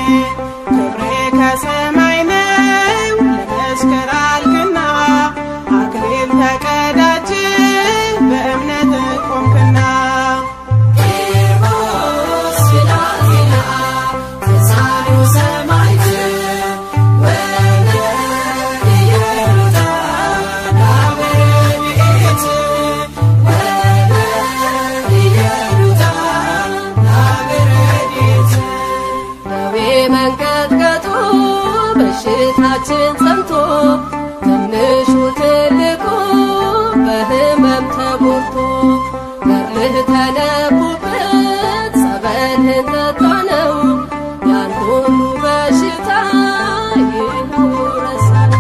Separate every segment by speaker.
Speaker 1: ክብሬ ከሰማይ ነው ለመስከር አልክና አክሊል ተቀዳጅ በእምነት ቆምክና
Speaker 2: ደዌ መንቀጥቀጡ በሽታችን ጸንቶ ትንሹ ትልቁ በህመም ተጎድቶ ገርልህ ተነቡበት ጸበልህን ጠጣ ነው ያን ሁሉ በሽታ ይኸው ረሳነው።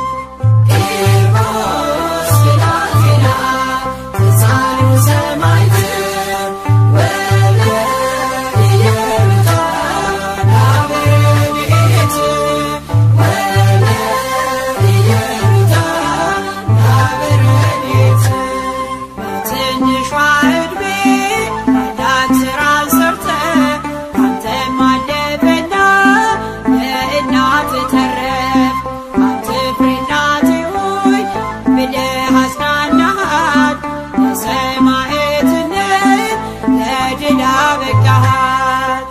Speaker 1: በትንሿ ዕድሜ ታላቅ ሥራን ሰርተህ አንተም አለፈና ለእናት ተረፍ አትፍሪ እናቴ ሆይ ብለህ አጽናናሃት ለሰማዕትነት ለድል አበቃሃት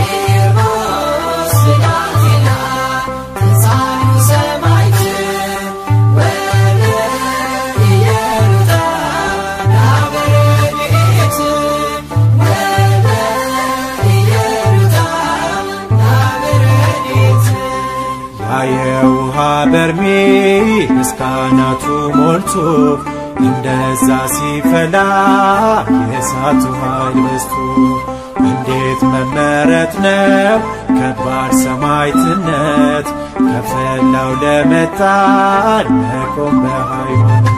Speaker 3: ያ የውሃ በርሜል እስካናቱ ሞልቶ እንደዛ ሲፈላ የእሳቱ ኃይል በዝቶ እንዴት መመረት ነው ከባድ ሰማዕትነት ከፈላው ለመጣን መቆም በሃይማኖት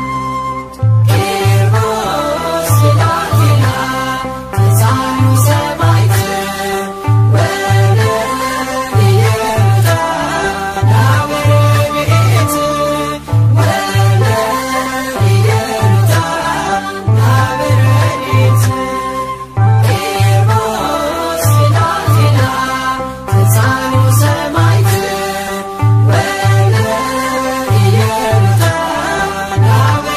Speaker 1: ሰማዕት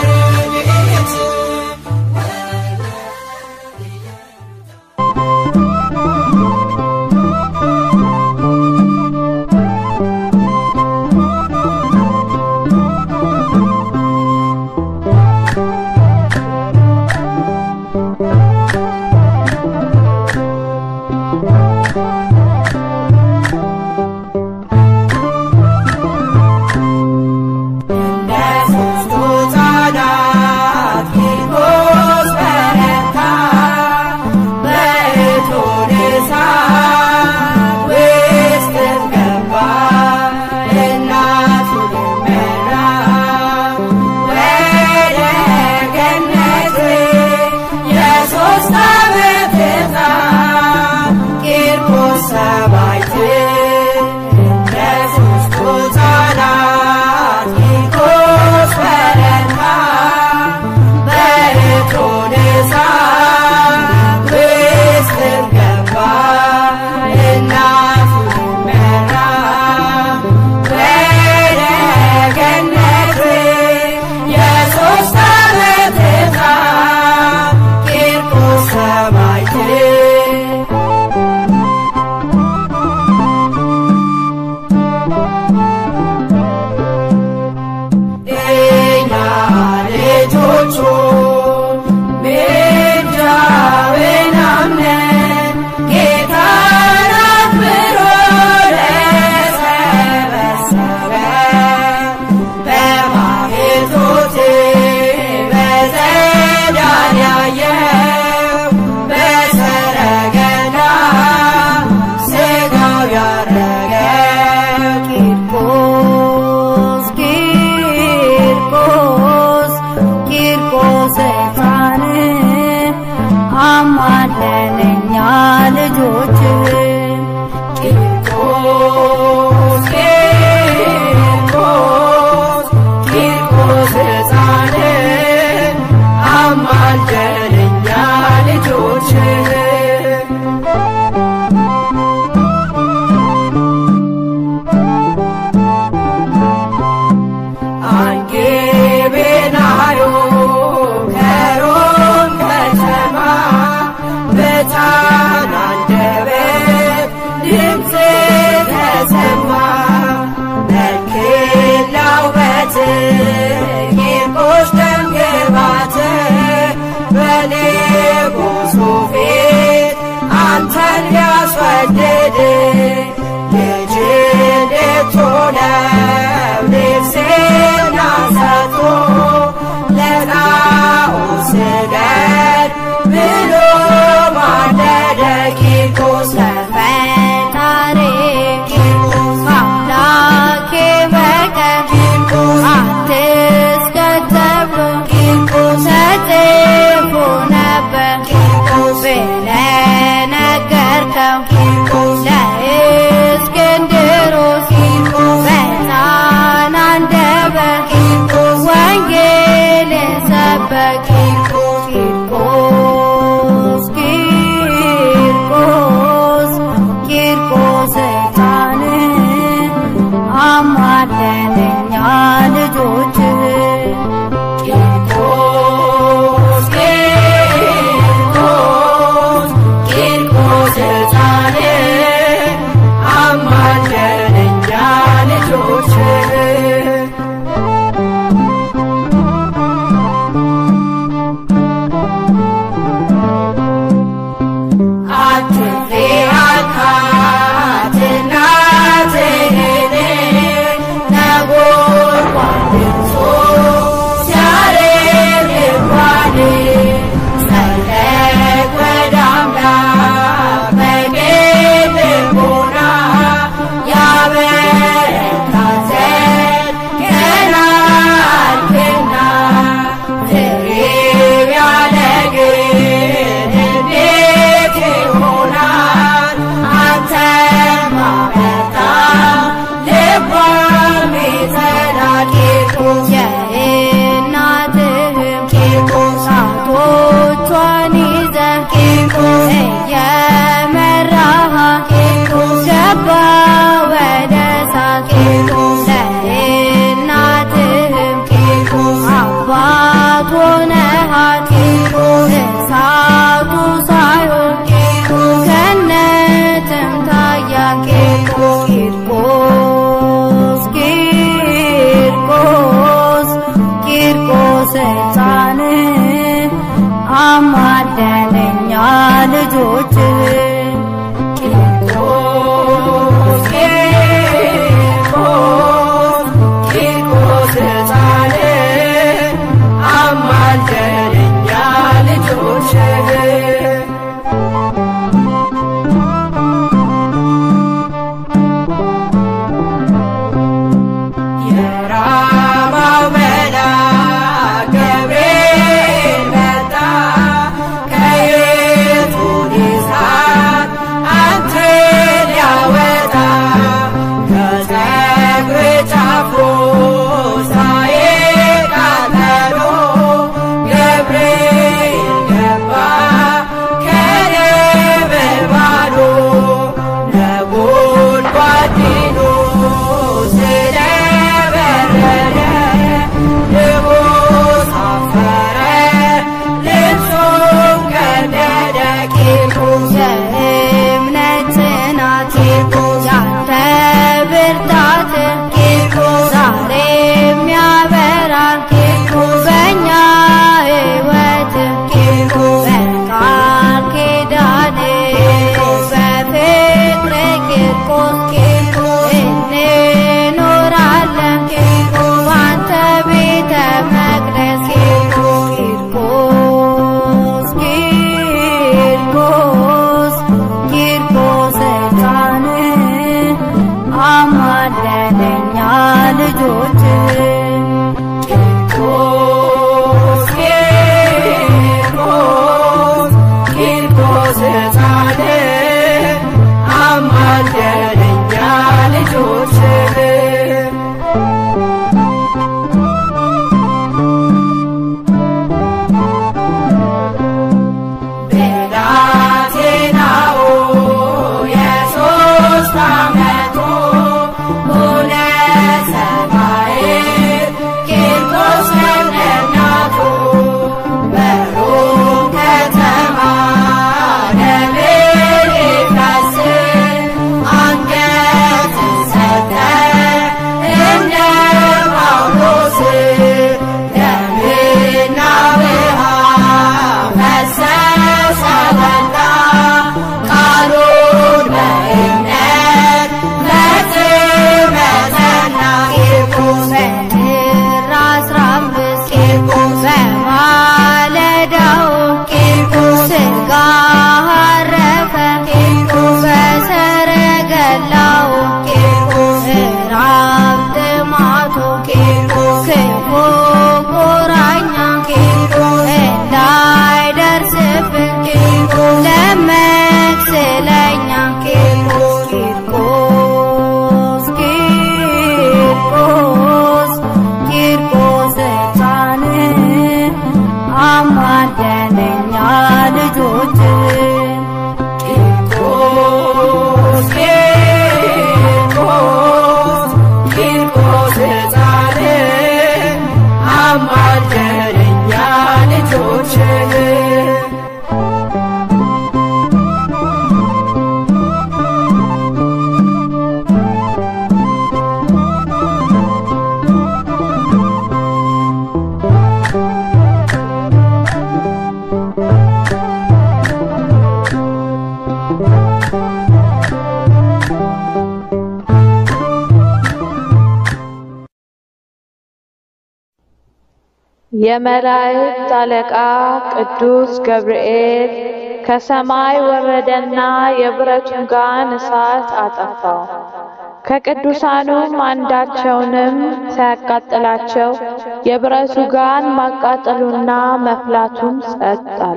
Speaker 4: የመላእክት አለቃ ቅዱስ ገብርኤል ከሰማይ ወረደና የብረቱን ጋን እሳት አጠፋው። ከቅዱሳኑም አንዳቸውንም ሳያቃጥላቸው የብረቱ ጋን ማቃጠሉና መፍላቱም ጸጥ አለ።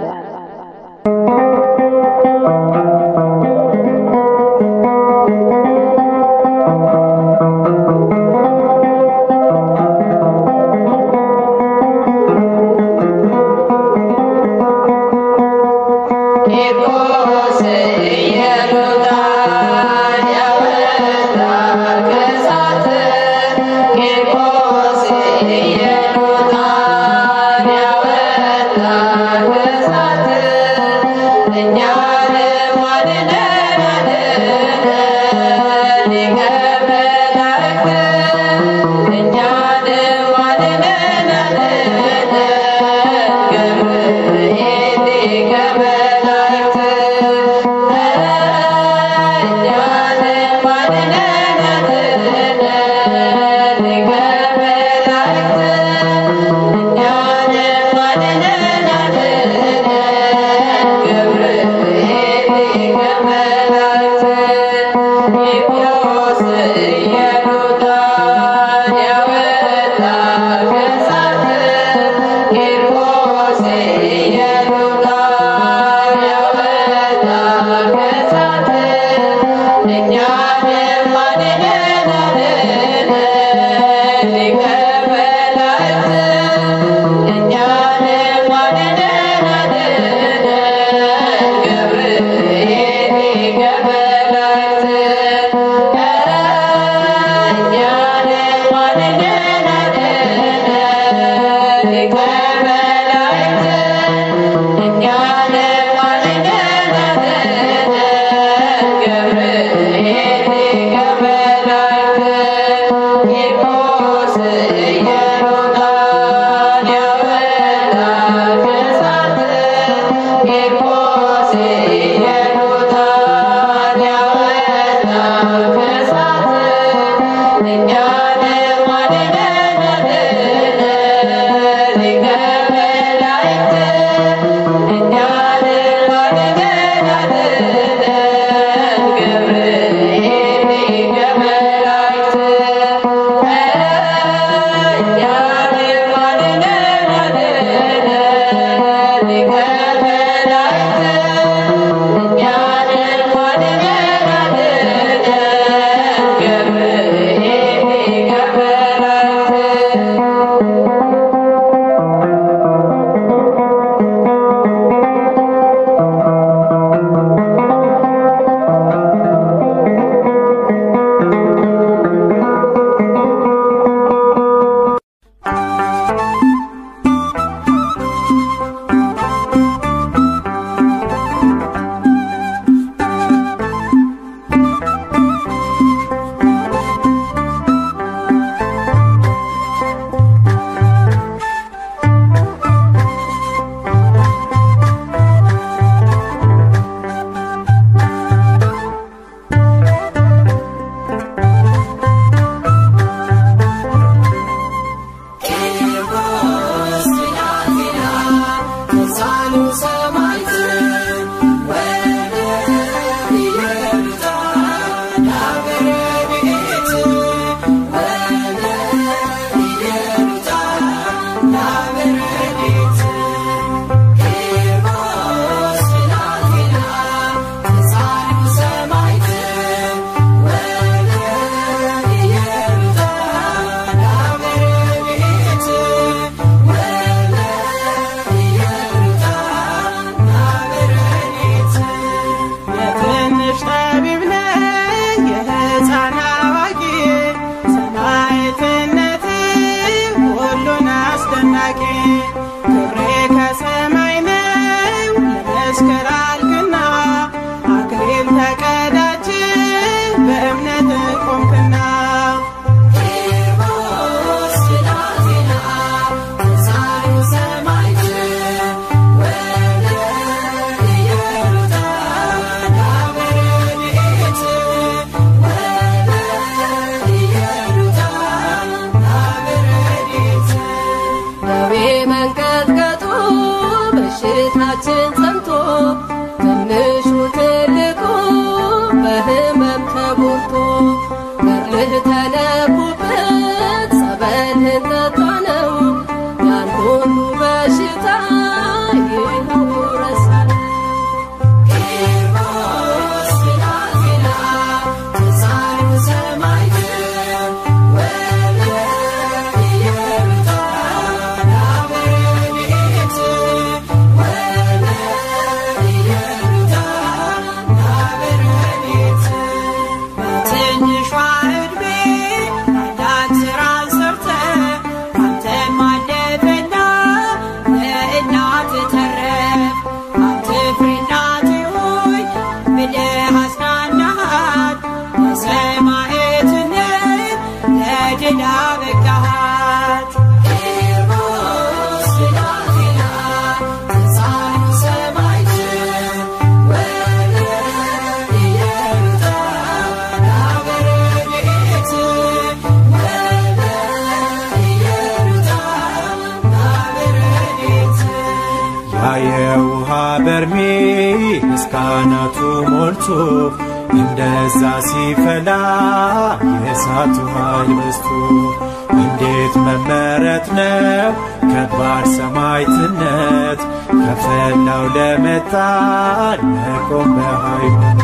Speaker 2: ቂርቆስ ኢየሉጣን ያወጣ ከእሳት ቂርቆስ ኢየሉጣን ያወጣ ከእሳት እኛንም
Speaker 3: በርሜል ሞልቶ እንደዛ ሲፈላ የእሳቱ ኃይል በዝቶ እንዴት መመረት ነው ከባድ ሰማዕትነት ከፈላው ለመጣን መቆም በሃይማኖት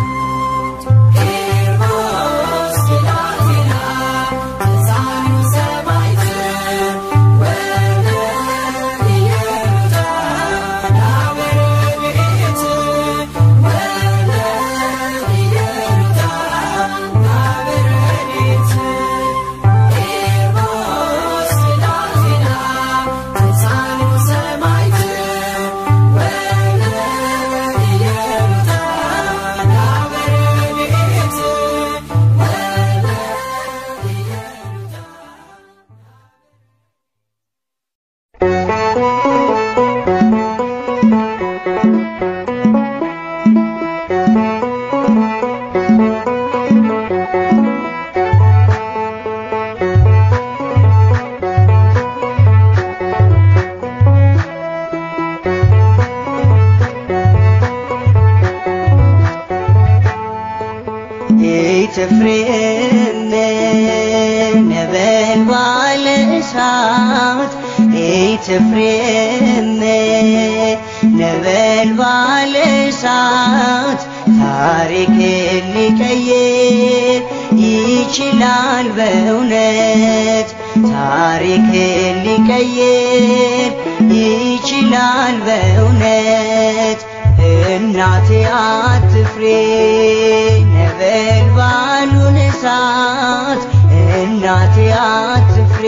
Speaker 5: ኤትፍሬም ነበልባለ እሳት ኤትፍሬም ነበልባለ እሳት ታሪክ ሊቀይር ይችላል በእውነት ታሪክ ሊቀይር ይችላል በእውነት እናቴ አትፍሬ ነበልባሉን እሳት እናቴ አትፍሬ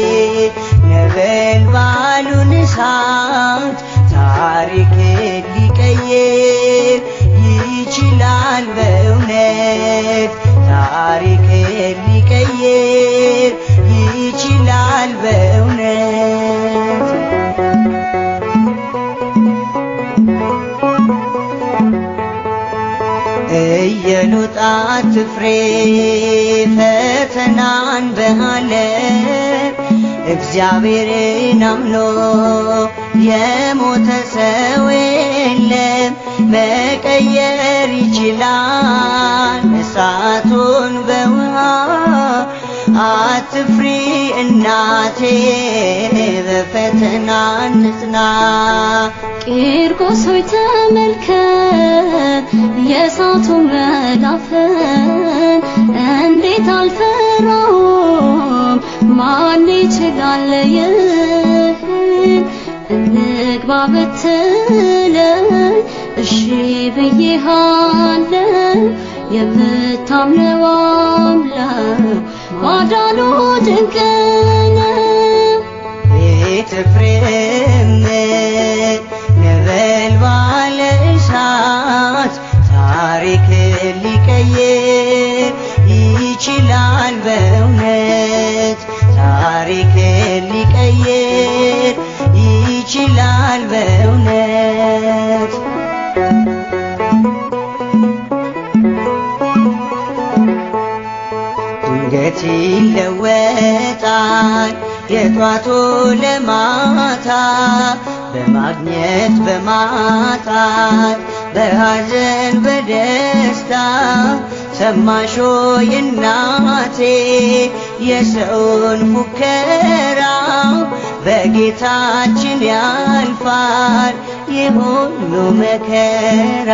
Speaker 5: ነበልባሉን እሳት ታሪክ ሊቀይር ይችላል በእውነት ታሪክ ሊቀይር ይችላል በእውነት እየሉጣ ትፍሬ ፈተናን በዓለም እግዚአብሔርን አምኖ የሞተ ሰው የለም መቀየር ይችላል እሳቱን በውሃ አትፍሪ እናቴ በፈተና ንጽና
Speaker 6: ቂርቆስ ሆይ ተመልከት የእሳቱ መጋፈን እንዴት አልፈራውም ማን ይችላል ይህን እንግባ ብትለኝ እሺ ብዬሃለው የምታምነው አምላክ ማዳኑ ድንቅ ነው
Speaker 5: ኤትፍሬም ነበልባለ እሳት ታሪክ ሊቀይር ይችላል በእውነት ታሪክ ሊቀይር ይችላል በእውነት ድንገት ይለወጣል የጧቱ ለማታ በማግኘት በማጣት በሐዘን በደስታ ሰማሾ የናቴ የሰውን ፉከራ በጌታችን ያልፋል የሁሉ መከራ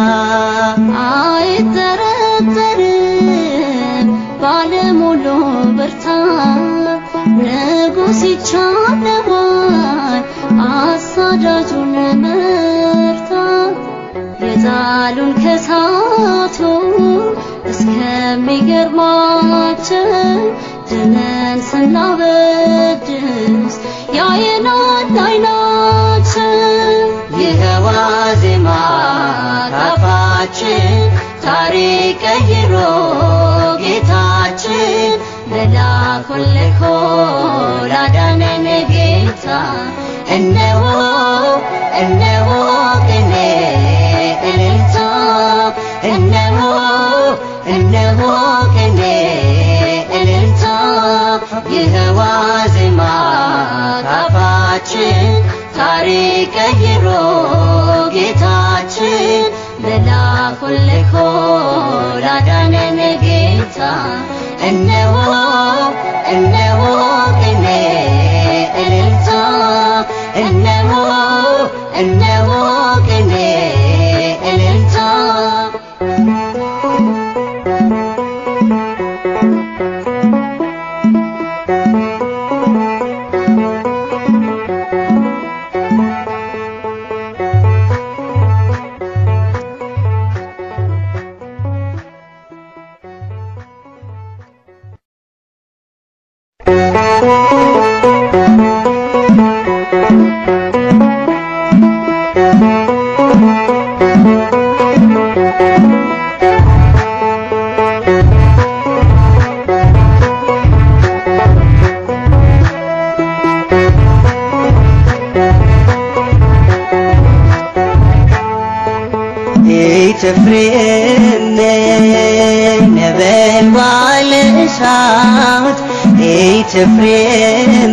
Speaker 6: አይጠረጠርም ባለሙሉ ብርታት ንጉሥ ይቻለዋል አሳዳጁን መርታት የጣሉን ከሳቱ እስከሚገርማቸው ድነን ስናበድስ ያየናል አይናቸው
Speaker 5: ይኸዋ ዜማ ካፋችን ታሪክ ቀይሮ ጌታችን
Speaker 6: መላኩን ልኮ ላዳነን ጌታ
Speaker 5: እነሆ እነሆ ቅኔ እልልታ እነሆ እነሆ ቅኔ እልልታ ይኸዋ ዜማ ካፋችን ታሪክ ቀይሮ ጌታችን
Speaker 6: መላኩልኮ ላዳነን ጌታ እነሆ እነሆ ቅኔ እልልታ እነሆ እነሆ ቅኔ እልልታ
Speaker 5: ኤትፍሬም ነበልባል እሳት ኤትፍሬም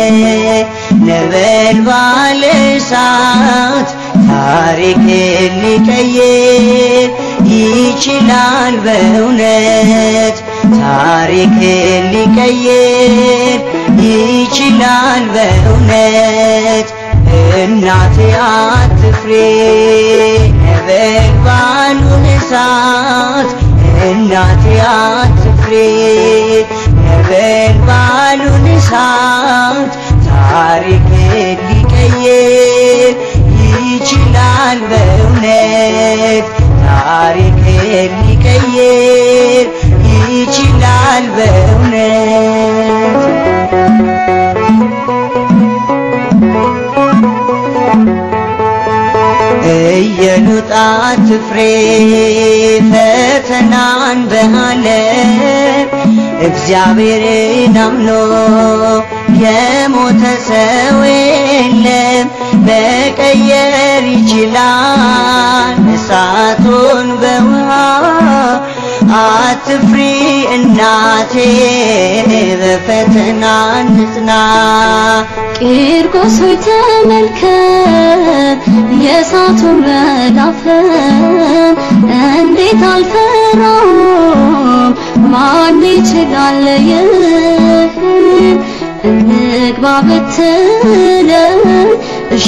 Speaker 5: ነበልባል እሳት ታሪክ ሊቀይር ይችላል በእውነት ታሪክ ሊቀይር ይችላል በእውነት እናቴ አትፍሬ ነበልባሉን እሳት እናቴ አትፍሬ ነበልባሉን እሳት ታሪክ ሊቀይር ይችላል በእውነት ታሪክ ሊቀይር ይችላል በእውነት እየሉጣት ፍሬ ፈተናን በዓለም እግዚአብሔርን አምኖ የሞተ ሰው የለም መቀየር ይችላል እሳቱን በውሃ አትፍሪ እናቴ በፈተና ንጽና
Speaker 6: ቂርቆስ ሆይ ተመልከት የእሳቱን መዳፈን እንዴት አልፈራውም ማን ይችላል ይህን እንግባ ብትለኝ እሺ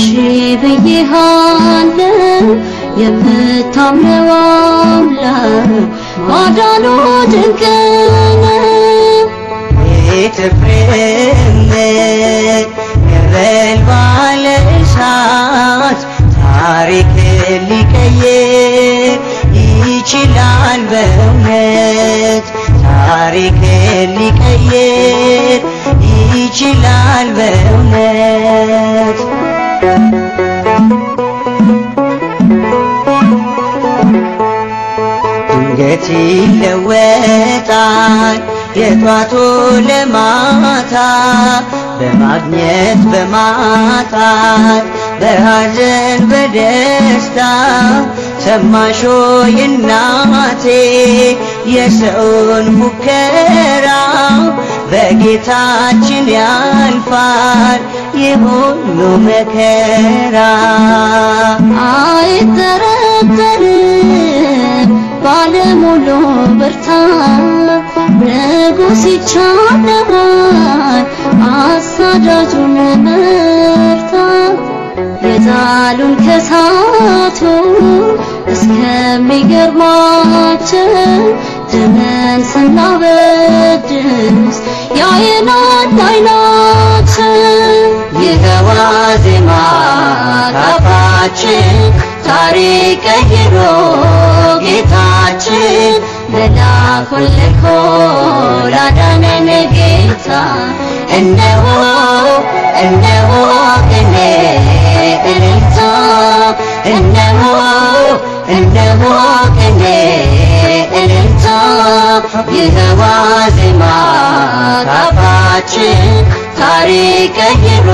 Speaker 6: ብዬሃለው የምታምነው አምላክ ማዳኑ ድንቅ ነው
Speaker 5: ኤትፍሬም ነበልባል እሳት ታሪክ ሊቀይር ይችላል በእውነት ታሪክ ሊቀይር ይችላል በእውነት ድንገት ይለወጣል የጧቱ ለማታ በማግኘት በማጣት በሐዘን በደስታ ሰማሾ የናቴ የሰውን ሙከራ በጌታችን ያልፋል የሁሉ መከራ
Speaker 6: አይጠረጠርም ባለሙሉ ብርታት ንጉሥ ይቻለዋል አሳዳጁን መርታት የጣሉን ከሳቱ እስከሚገርማቸው ደመን ስናበድስ ያየናል አይናችን
Speaker 5: ይኸዋ ዜማ ካፋችን ታሪክ ቀይሮ ጌታችን
Speaker 6: መላኩን ልኮ ላዳነን ጌታ
Speaker 5: እነሆ እነሆ ቅኔ እልልታ እነሆ እነሆ ቅኔ እልልታ ይኸዋ ዜማ ካፋችን ታሪክ ቀይሮ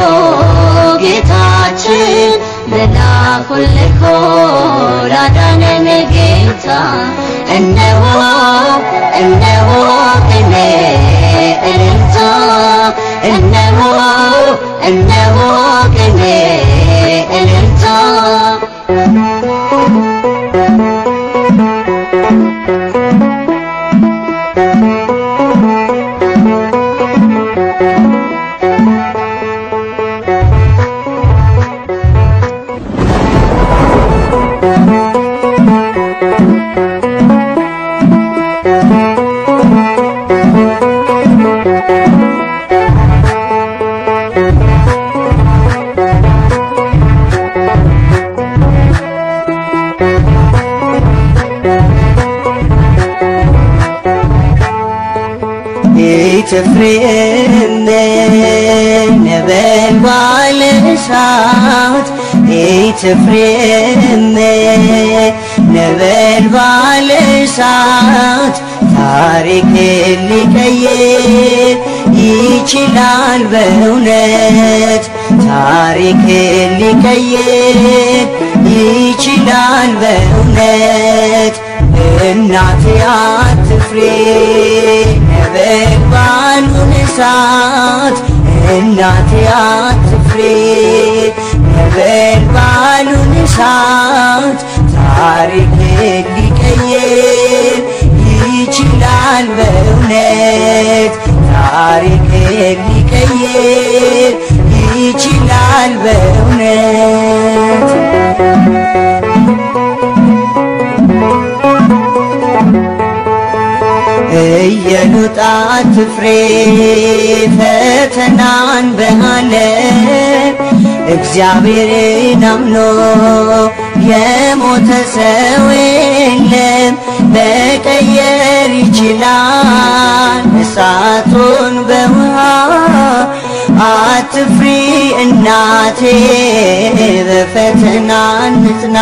Speaker 5: ጌታችን
Speaker 6: መላኩን ልኮ ላዳነን ጌታ
Speaker 5: እነሆ እነሆ ቅኔ እልልታ እነሆ እነሆ ቅኔ እልልታ ኢትፍሬም ነበልባል እሳት ኢትፍሬም ነበልባል እሳት ታሪክ ሊቀይር ይችላል በእውነት ታሪክ ሊቀይር ይችላል በእውነት እናቴ አትፍሬ ነበልባሉን እሳት እናቴ አትፍሬ ነበልባሉን እሳት ታሪክ ሊቀይር ይችላል በእውነት ታሪክ ሊቀይር ይችላል በእውነት እየሉጣ አትፍሬ ፈተናን በዓለም እግዚአብሔርን አምኖ የሞተ ሰው የለም መቀየር ይችላል እሳቱን በውሃ አትፍሪ እናቴ በፈተና ንጽና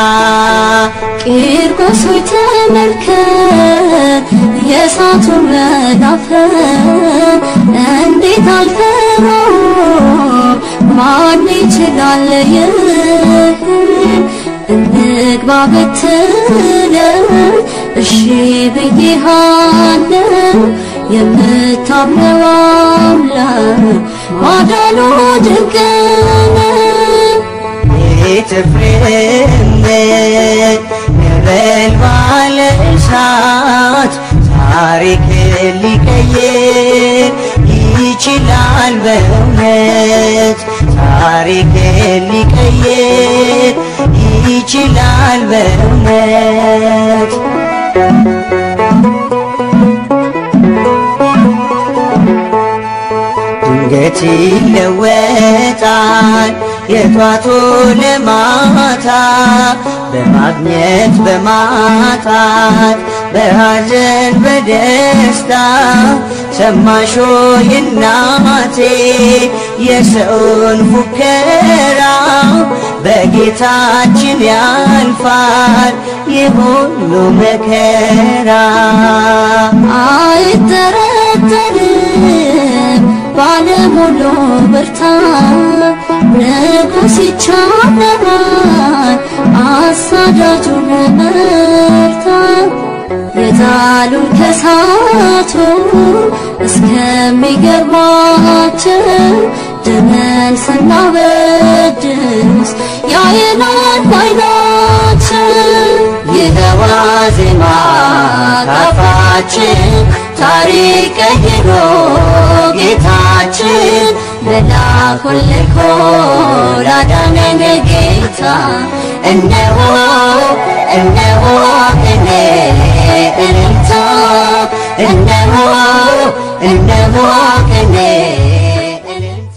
Speaker 6: ቂርቆስ ሆይ ተመልከት የእሳቱን መዳፈር እንዴት አልፈራው ማን ይችላል ይህን እንግባ ብትለው እሺ ብዬሃለው የምታምነው አምላክ ማዳኑ ድንቅ ነው።
Speaker 5: ኢትፍሬም ነበልባል እሳት ታሪክ ሊቀይር ይችላል በእውነት ታሪክ ሊቀይር ይችላል በእውነት ድንገት ይለወጣል የጧቱ ለማታ በማግኘት በማጣት በሐዘን በደስታ ሰማሾ የናቴ የሰውን ፉከራ በጌታችን ያልፋል የሁሉ መከራ
Speaker 6: አይጠረጠርም ባለሙሉ ብርታት ንጉሥ ይቻለዋል አሳዳጁን መርታት የጣሉን ከሳቱ እስከሚገርማቸው ደመን ስናበድስ ያየናል ባይናቸው
Speaker 5: ይኸዋ ዜማ ካፋችን ታሪክ ቀይሮ ጌታችን
Speaker 6: መላኩን ልኮ ላዳነን ጌታ
Speaker 5: እነሆ እነሆ እኔ እልልታ እነሆ እነሆ እኔ እልልታ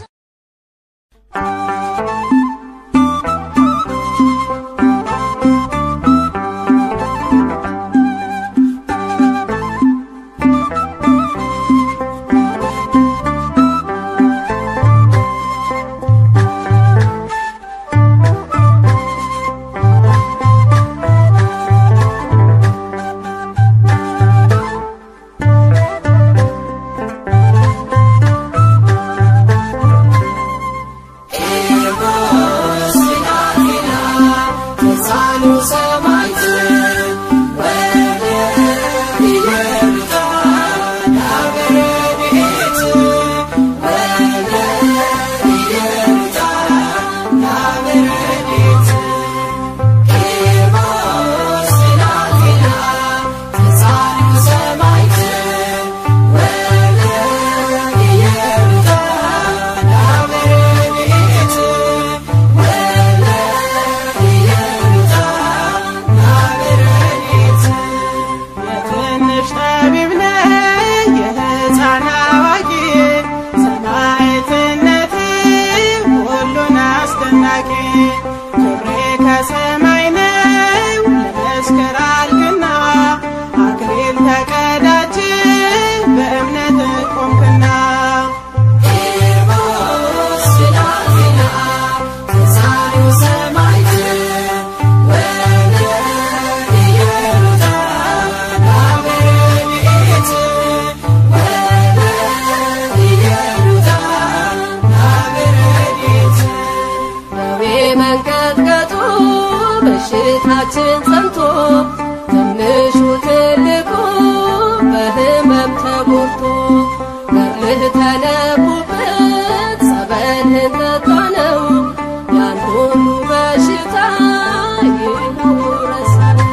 Speaker 7: ተቆርጦ ገርልህ ተነቦበት ጸበልህን ጠጣ ነው ያን ሁሉ በሽታ ይኸው ረሳነው።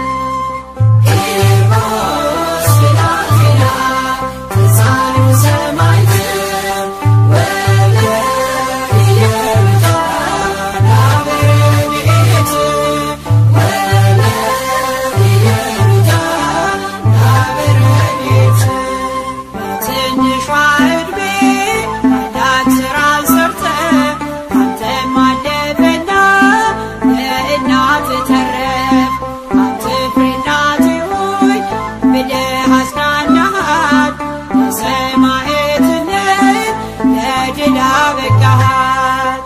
Speaker 1: በትንሿ ዕድሜ አንዳንድ ሥራን ሰርተህ አንተም አለፈና ለእናት ተረፍ። አትፍሪ እናቴ ሆይ ብለህ አጽናናሃት። ለሰማዕትነት ለድል አበቃሃት።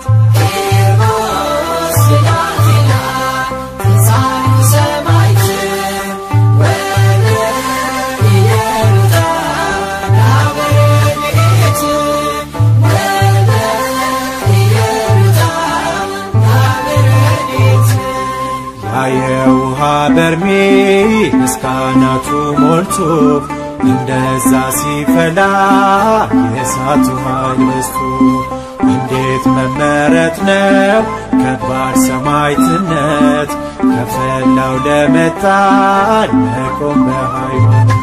Speaker 3: ያ የውሃ በርሜል እስከ አናቱ ሞልቶ እንደዛ ሲፈላ የእሳቱ ኃይል በዝቶ እንዴት መመረት ነው ከባድ ሰማዕትነት ከፈላው ለመጣል መቆም በሃይማኖት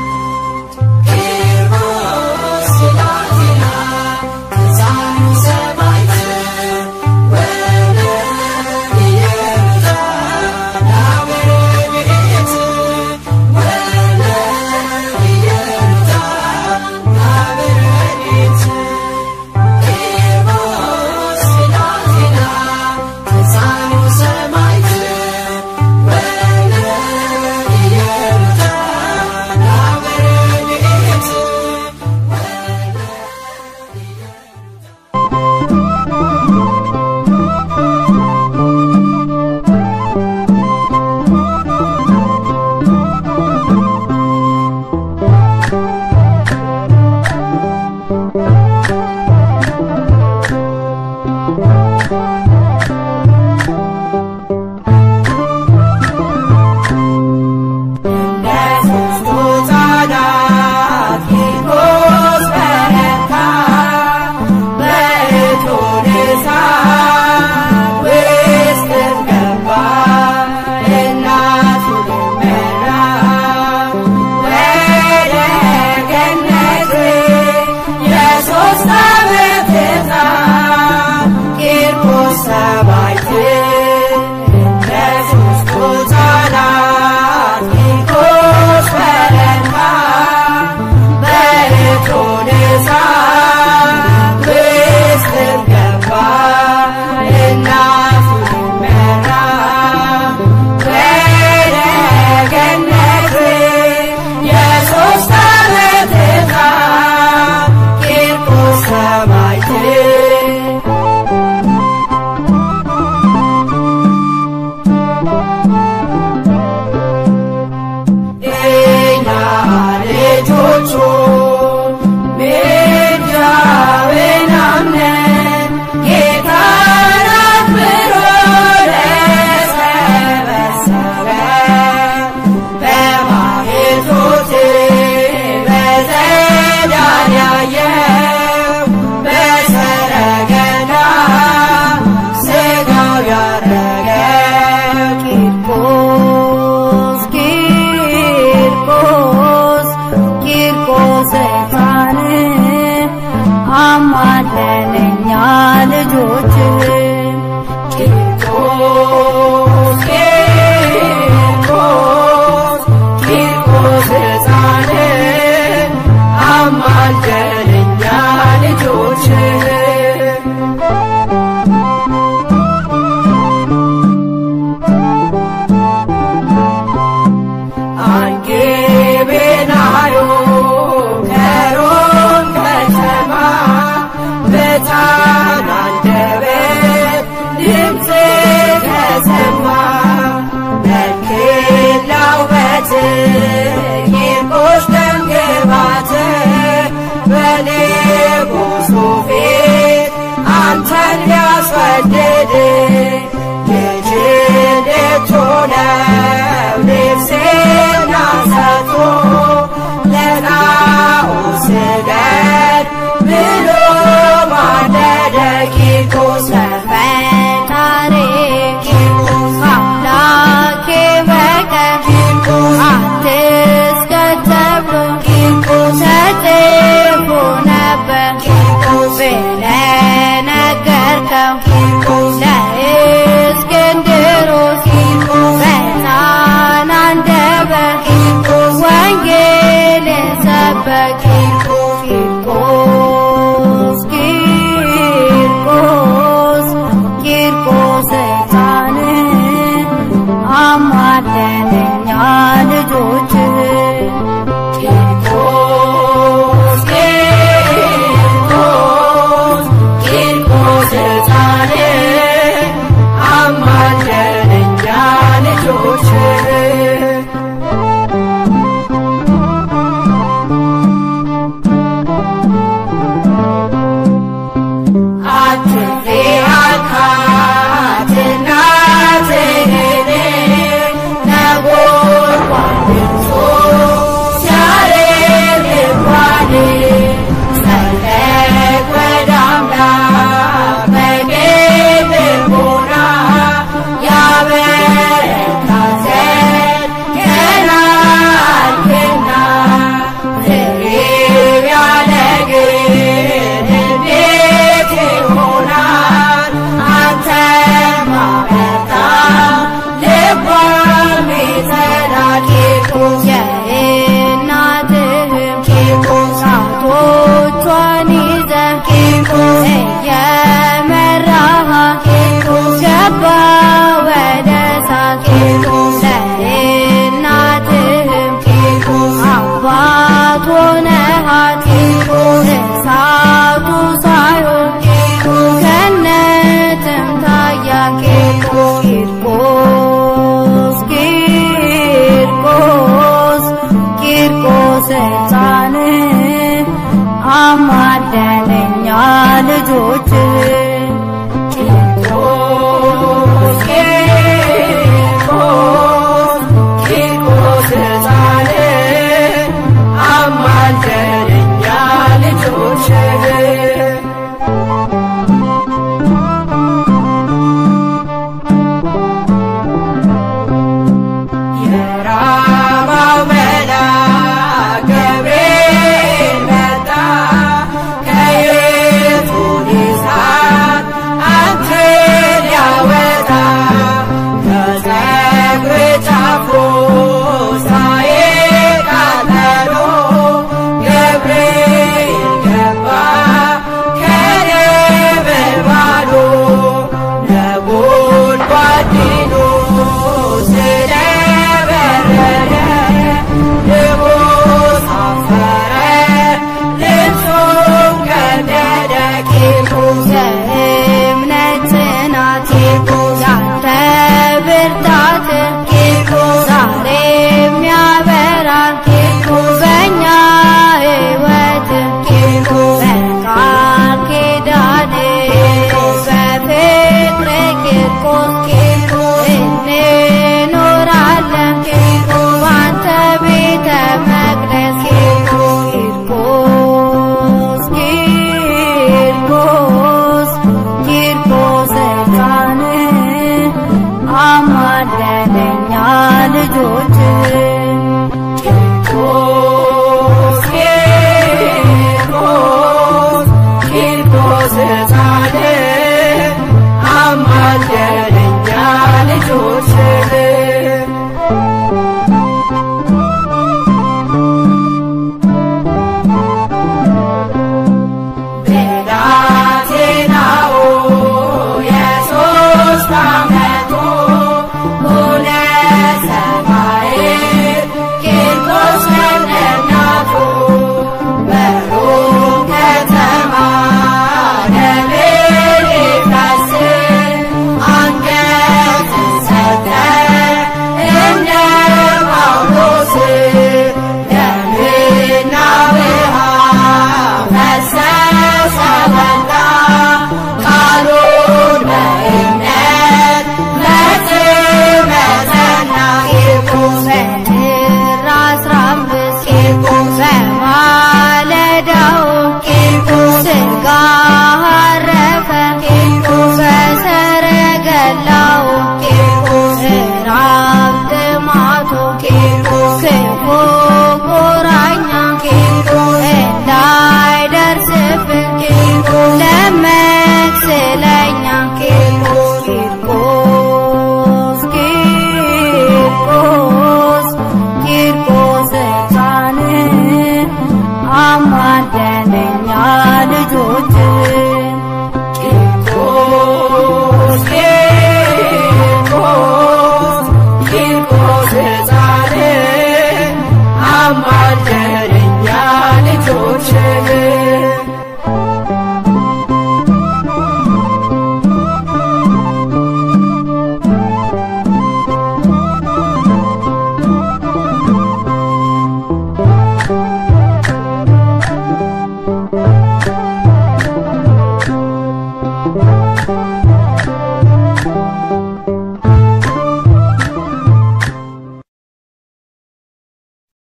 Speaker 1: በታን አንደበት ድምፅ ተሰማ
Speaker 8: እየመራህ ገባ ወደ እሳት ለእናትህም አባት ሆነሃት እሳቱ ሳይሆን ገነትም ታያት ቂርቆስ ቂርቆስ ቂርቆስ ሕፃን አማደነኛ ልጆች